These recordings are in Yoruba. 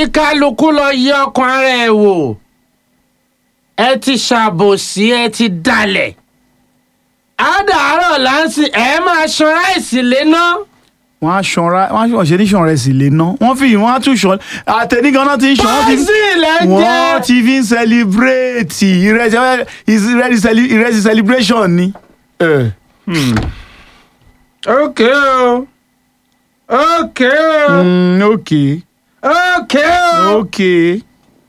kí kálukú lọ yí ọkàn ara ẹ̀ wò ẹ ti ṣàbòsí ẹ ti dalẹ̀ àdàárọ̀ láǹsì ẹ máa ṣan ráìsì léná wọ́n á ṣanra wọ́n á ṣe ní ṣan rẹ̀ sì lè ná wọ́n fi wọ́n á tún ṣan àtẹnigan náà ti ń ṣan wọ́n ti pọ́sì lẹ́ wọ́n jẹ́ ti fi ń celebrate ìrẹsì ìrẹsì cele- ìrẹsì celebration ni. Eh. ókè o ókè o Mm, okay ókè o. okay.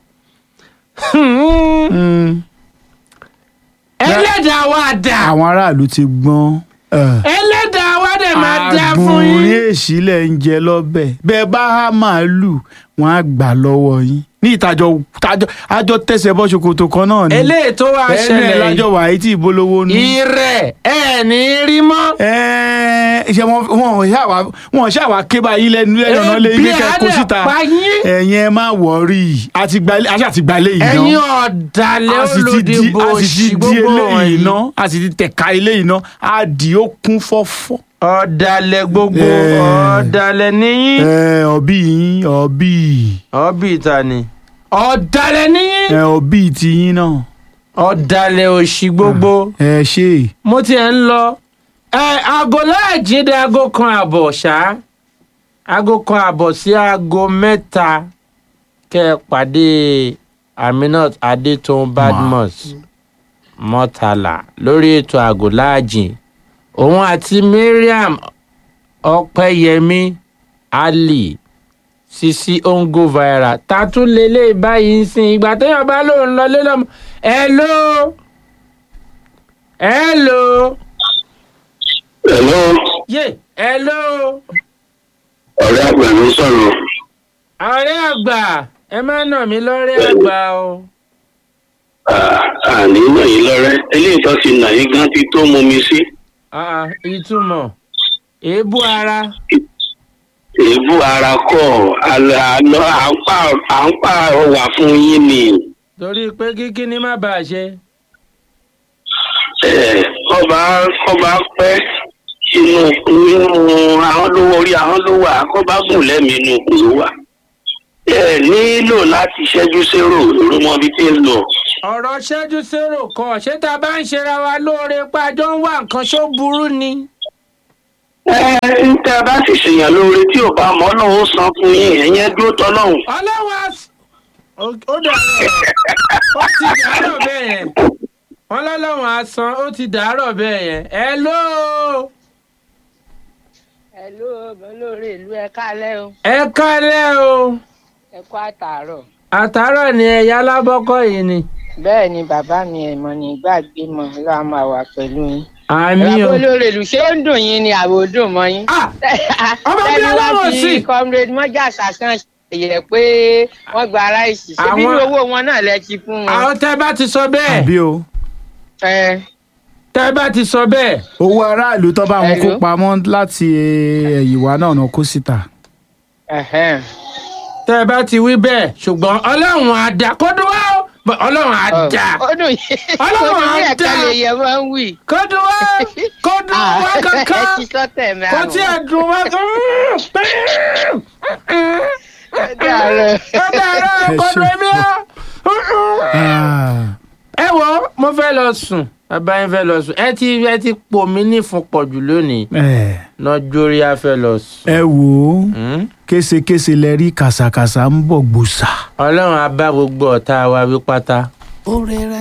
Hmm. Mm. ẹlẹ́dàá wa dà àwọn aráàlú ti gbọ́n. Eh. ẹlẹ́dàá wa dẹ̀ máa dá fún àgbọ̀nrín yín. èsì lẹ̀ ń jẹ lọ́bẹ̀ bẹ́ẹ̀ bá há màálù wọ́n á gbà lọ́wọ́ yín ní ìtajọ tajọ àjọ tẹ̀sẹ̀ bọ́ ṣòkòtò kan náà ni eléyìí tó wá ẹnu ẹ̀ ṣẹlẹ̀ lájọ wà á tí ìbolówó nù. ìrẹ̀ ẹ̀ ní rí mọ́. Ẹ́ẹ̀, ṣe wọn wọn ṣàwà wọn ṣàwà ké báyìí lẹ́nu lẹ́nu ọ̀nà lé ilé Ebi á kẹ́kọ̀ọ́ dẹ̀ síta pa yín. ẹ̀yin ẹ má wọ̀rí àti gbalẹ̀ àti àti gbalẹ̀ yìí ẹ̀yin náà ọ̀dàlẹ̀ a sì ti di olódìbò a sì òṣì ti di gbogbo eléyìí wọ̀nyí. náà a sì ti tẹ̀ka eléyìí náà a dì ó kún fọ́fọ́. ọ̀dàlẹ̀ gbogbo Eh. ọ̀dàlẹ̀ níyìn. ẹ ọbí yín ọbí ọ̀bì ta ni. ọ̀dàlẹ̀ níyìn. ẹ ọbí tiyín náà ọ̀dàlẹ̀ òṣì gbogbo. ẹ ṣe mo tiẹ̀ ń lọ ẹ aago láàjídé aago kan àbọ̀ ṣá aago kan àbọ̀ sí aago mẹ́ta kẹ́ ẹ pàdé aminat adétòun badmus mọ́tàlá lórí ètò aago láàjìn òun àti mariam ọpẹ́yẹmí ali sisi ongo viral ta tún lélẹ̀ báyìí ń sìn ìgbà téèyàn bá lóun lọ lé lọ́mọ hello hello Hello, yé hello ọ̀rẹ́ àgbà ló sọ̀rọ̀. ọ̀rẹ́ àgbà ẹ má nà mí lọ́rẹ́ àgbà o. À- Àní náà yín lọ́rẹ́. Eléyìí tó ti nà yín gan ti tó mú mi sí. Ah, ìtumọ̀ èébú ara Èébú ara kọ̀ àlọ́ àlọ́ à ń pa à ń pa ọwà fún yín ni. torí pé kíkí ni má bàa ṣe. Ẹ̀, Ọba ọba pẹ́ inú inú ahọ́n ló wọ orí ahọ́n ló wà kọ́ba gùn lẹ́mìí inú kù ló wà. Ẹ nílò láti ṣẹ́jú sérò ìrúmọ́bí tí ń lọ. ọ̀rọ̀ ṣẹ́jú sérò kọ ṣé tá a bá ń ṣera wa lóore pé àjọ ń wá nǹkan ṣó burú ni. Ẹ ń tẹ́ ẹ bá sì ṣèyàn lóore tí ò bá mọ́ náà ó san fún yín ẹ̀yẹn dúró tọ́lọ́hùn. ọlọ́run á s- ó ó dàárọ̀ ó ti dàárọ̀ bẹ́ẹ̀ yẹn wọ́n lọ́lọ́run á san ó ti dàárọ̀ bẹ́ẹ̀ yẹn hello Hello, olórí ìlú ẹ kálẹ́ o ẹ kálẹ̀ o ẹ kú àtàárọ̀. àtàárọ̀ ni ẹ̀yà alábọ́kọ̀ yìí ni bẹ́ẹ̀ ni bàbá mi ẹ̀mọ́ ní gbàgbé mọ́ ló á máa wà pẹ̀lú yín. àmì bàbá o. olórí ìlú ṣé ó ń dùn yín ni àbò dùn mọ́ yín. Ah, ọmọ bí Tẹ́ni wá ọlọ́run fi sí. comrade mọ́jà sàkàn ṣèyẹ pé wọ́n gba aráàlú ṣe bí Àwọn- owó wọn náà lẹ ti fún wọn. àwọn tẹ́ bá ti sọ bẹ́ẹ̀ àbí o Ẹ, tẹ́ bá ti sọ bẹ́ẹ̀ owó aráàlú tó bá wọn kó Hello? pamọ́ láti ẹ̀yìnwá náà náà kó síta. ẹ̀hẹ́n. tẹ́ bá ti wí bẹ́ẹ̀ ṣùgbọ́n ọlọ́run á dá kó dùn wá o But ọlọ́run á Ọ, dá ó dùn yín Ọlọ́run ó dùn yín á ẹ̀ka dá. lè yẹ wọ́n ń wì. kó dùn wá kó dùn wá ẹ kankan ti sọ́tẹ̀ kó mẹ́rin. tí ẹ dùn wá kan. Ẹ dàárọ̀. ó dára Ẹ kó ṣé. dùn mí á. Ah, ẹ wo mo fẹ́ lọ sùn bàbá yín fẹ́ lọ sùn ẹ ti ẹ ti pò mí nífun pọ̀jù lónìí ẹ lọ́jọ́rí á fẹ́ lọ sùn. ẹ wò ó Hmm? késekése lẹ rí kàsàkàsà ń bọ̀ gbòòsà. ọlọ́run á bá gbogbo ọ̀tá wa wí pátá. ó rẹra